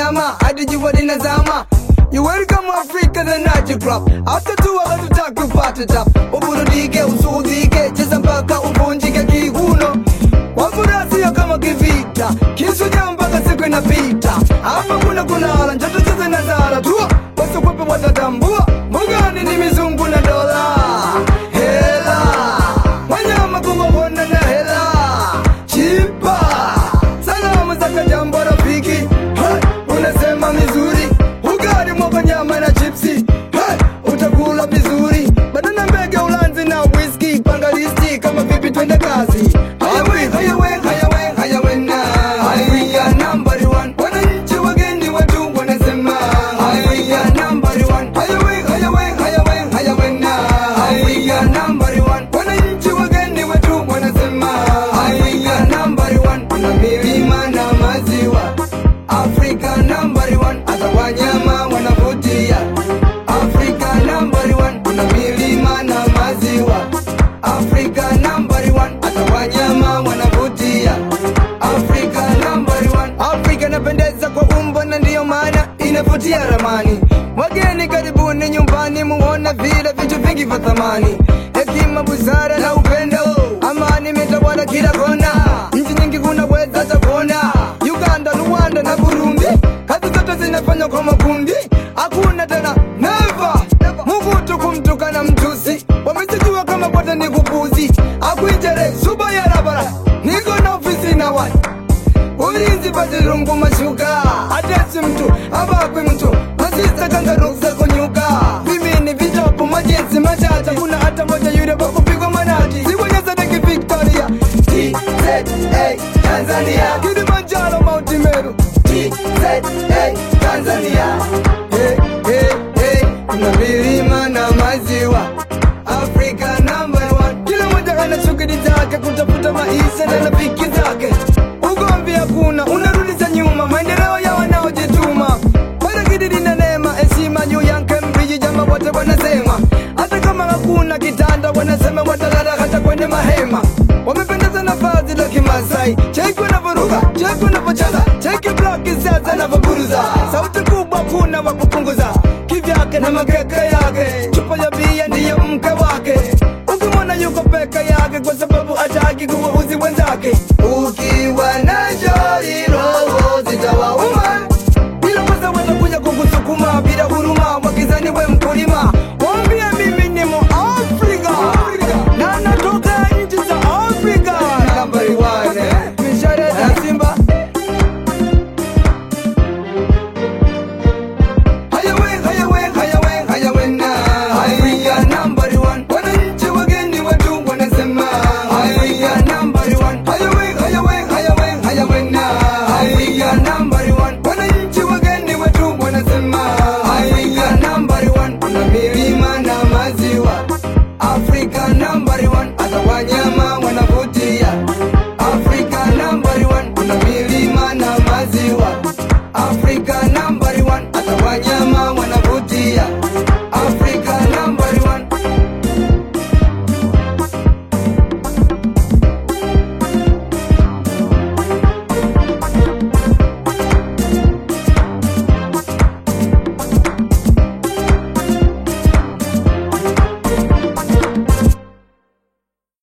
nyama hadi jua linazama You welcome Africa the Night Club After two hours tutaki upate tap Uburudike, usudike, cheza mpaka uvunjike kiuno Wafurasio kama kivita Kisuja mpaka siku inapita Hapa kuna kunala, njoto cheze na zara tu Wasikwepe watatambua Mbugani ni mizungu na dola Hela Wanyama kuwawona na hela Chipa Salamu za kajambo rafiki hey, Unasema mizuri Ugali mwaka nyama na chipsi hey, Utakula vizuri Banana mbege ulanzi na whisky Panga listi kama vipi twende kazi Hayawe, hayawe, hayawe, hayawe na Haya number one Wananchi wageni watu wanasema Haya number one Hayawe, hayawe, hayawe, hayawe na Haya number one Wananchi wageni watu wanasema Haya number one Kuna milima na maziwa Africa number one Hata wanyama wanavutia Africa number one Kuna milima na maziwa Africa number one Hata wanyama wanavutia Africa number one Africa inapendeza kwa umbo na ndiyo maana inavutia ramani Wageni karibuni nyumbani muona vile vitu vingi vya thamani Hekima, busara na upendo Amani imetawala kila kona Nchi nyingi kunaweza hata kuona Uganda, Rwanda na Burundi Kazi zote zinafanywa kwa makundi Hakuna tena never Mugutu kumtukana mtusi Wamesijua kama pote ni kupuzi Akuijere suba ya rabara Niko na ofisi na watu ulinzi patirungu mashuka atesi mtu abakwe mtu masisa kangaruksa kunyuka vimini vichapo majinsi matata kuna hata moja yule wakupigwa manati siwonyezadeki victoria tza tanzania kilimanjaro mauti meru tza tanzania hey, hey, hey. kuna milima na maziwa africa number one kila moja ana shughuli zake kutafuta maisha na rafiki zake ugomvi hakuna unarudisha nyuma maendeleo ya wanaojituma bwana kididi na neema heshima juu yake mbiji jama wote wanasema hata kama hakuna kitanda wanasema watalala hata kwenye mahema wamependeza na vazi la kimasai cheki wanavyoruka cheki wanavyocheza cheki blaki sasa anavyoburuza sauti kubwa kuna wa kupunguza kivyake na makeke yake chupa ya bia ndiyo mke wake ukimwona yuko peke yake kwa sababu hataki kuwauzi wenzake ukiwa nacho roho zitawauma bila kwanza watakuja kukusukuma bila huruma wakizani we mkulima wambie mimi ni muafrika na natoka nchi za afrika nambari wane mishare na simba Hayawe, hayawe, hayawe, hayawe na Africa number one Wananchi wageni watu wanasema Africa number one Hayawe, hayawe, hayawe, hayawe na Africa number one